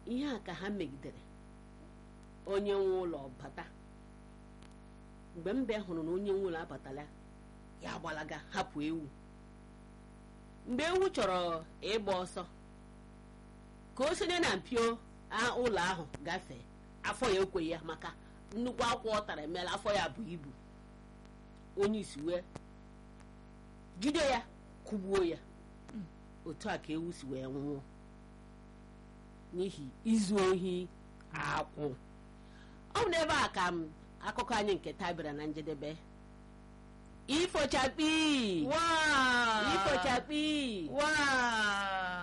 ihe a ka ha megidere onye nwe ụlọ bata mgbe mbe hụrụ na onye nwe ụlọ abatala ya gbalaga hapụ ewu mgbe ewu chọrọ ịgba ọsọ ka o sonye na mpio a- ụlọ ahụ gafee afọ ya ekweghị ya maka nnukwu akwa ọ tara emeela afọ ya bụ ibu onye isi wee jide ya kụgbuo ya otu a ka ewu si wee nwụọ n'ihi izu ohi akwụ ọ bụ n'ebe a ka m akụkọ anyị nke taa bịara na njedebe ifochakpi Waa! ifochakpi Waa!